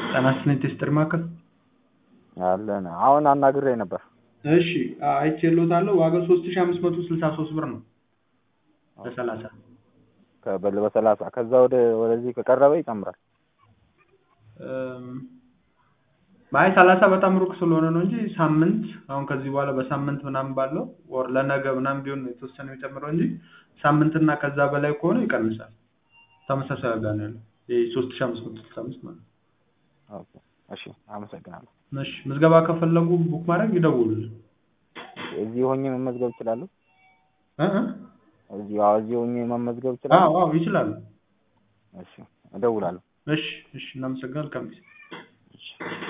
ጤና ይስጥልኝ ቴስትር ማዕከል አለን አሁን አናግሬ ነበር። እሺ አይቼልዎታለሁ ዋጋው ሶስት ሺህ አምስት መቶ ስልሳ ሶስት ብር ነው በሰላሳ ከበል በሰላሳ ከዛ ወደ ወደዚህ ከቀረበ ይጨምራል። አይ ሰላሳ በጣም ሩቅ ስለሆነ ነው እንጂ ሳምንት አሁን ከዚህ በኋላ በሳምንት ምናምን ባለው ወር ለነገ ምናምን ቢሆን የተወሰነ የሚጨምረው እንጂ ሳምንትና ከዛ በላይ ከሆነ ይቀንሳል። ተመሳሳይ ዋጋ ነው ያለው ይሄ ሶስት ሺህ አምስት መቶ ስልሳ አምስት ማለት ነው። ኦኬ እሺ አመሰግናለሁ። እሺ ምዝገባ ከፈለጉ ቡክ ማድረግ ይደውሉልን። እዚህ ሆኜ መመዝገብ እችላለሁ? እ እ እዚህ አዎ እዚህ ሆኜ መመዝገብ እችላለሁ? አዎ አዎ ይችላሉ። እሺ እደውላለሁ። እሺ እሺ እናመሰግናለን። መልካም ጊዜ። እሺ